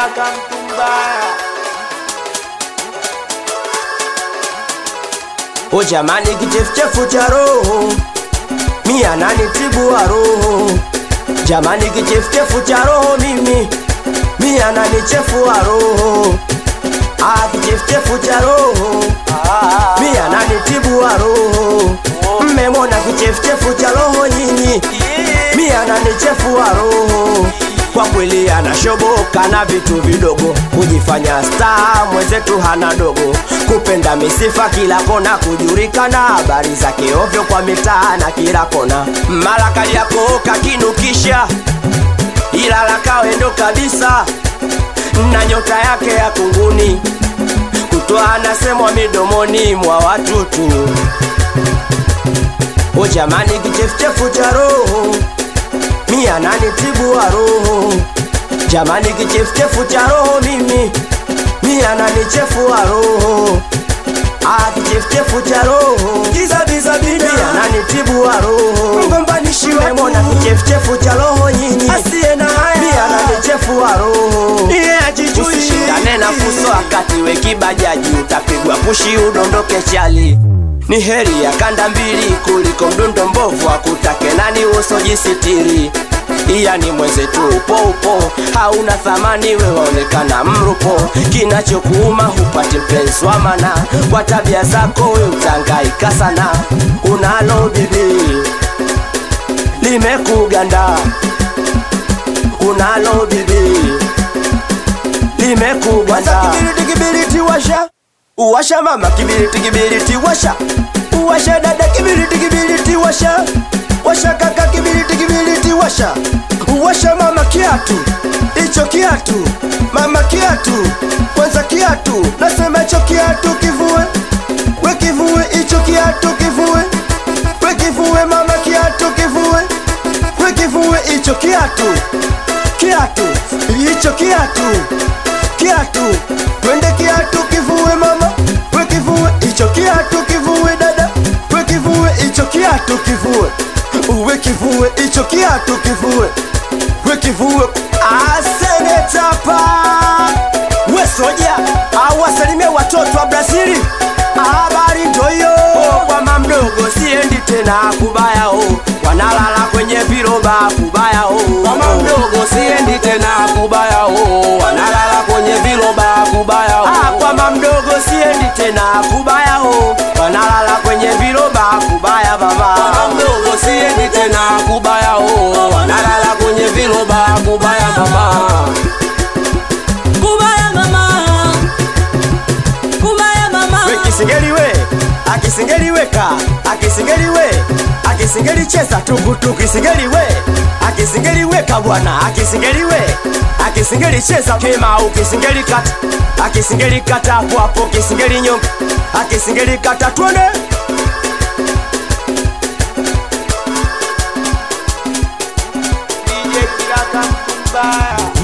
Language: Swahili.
kiraka mtu mbaya O jamani, kichefuchefu cha roho mi ananitibu wa roho. Jamani, kichefuchefu cha roho mimi mi ananichefua roho. Ah, kichefuchefu cha roho mi ananitibu wa roho. Mmemona kichefuchefu cha roho nyinyi, mi ananichefua roho. Kwa kweli anashoboka na vitu vidogo, kujifanya star mwenzetu hana dogo, kupenda misifa kila kona, kujulikana habari zake ovyo kwa mitaa na kila kona, mara kali yako kakinukisha, ila la kawendo kabisa na nyota yake ya kunguni, kutoa anasemwa midomoni mwa watu tu. O jamani, kichefuchefu cha roho mi ananitibu wa roho. Jamani, kichefuchefu cha roho mimi mi ananichefua roho. Ah, kichefuchefu cha roho giza biza mi bina ananitibu wa roho. mgombanishi Mmemona kichefuchefu cha roho nyinyi, asiye na mi haya ananichefua roho. Yeye ajijui. Usishindane na fuso wakati we kibajaji, utapigwa pushi udondoke chali. Ni heri ya kanda mbili kuliko mdundo mbovu, akutake nani usojisitiri. Iya ni mwenzetu upo upo, hauna thamani we waonekana mrupo. Kinachokuuma hupati mpenzi wa mana, kwa tabia zako we utangaika sana. Unalo bibi limekuganda, unalo bibi limekuganda. Kibiriti kibiriti washa uwasha mama, kibiriti kibiriti washa uwasha dada, kibiriti kibiriti washa washa kaka, kibiriti kibiriti washa uwasha mama, kiatu hicho kiatu mama, kiatu kwanza, kiatu nasema hicho kiatu kivue, we kivue hicho kiatu kivue, we kivue mama, kiatu kivue, we kivue hicho kiatu kiatu hicho kiatu kiatu twende kiatu kivue mama we kivue hicho kiatu kivue dada we kivue hicho kiatu kivue uwe kivue hicho kiatu kivue we kivue asenetapa we soja awasalimie watoto wa brazili habari ndoyo kwa mamdogo siendi tena kubayao wanalala kwenye viroba kubayao Mama mdogo siendi tena kubaya oh, wanalala kwenye viloba kubaya oh. Ah, kwa mamdogo siendi tena kubaya ho wanalala kwenye viroba kubaya baba Mama mdogo siendi tena kubaya oh, wanalala kwenye viloba kubaya mama. Kubaya mama, kubaya mama, we kisingeli we akisingeli weka akisingeli we akisingeli cheza tukutu kisingeli we akisingeli weka bwana akisingeli we akisingeli cheza kema ukisingeli kata akisingeli kata hapo hapo kisingeli nyonga akisingeli kata tuone DJ kiraka mtu mbaya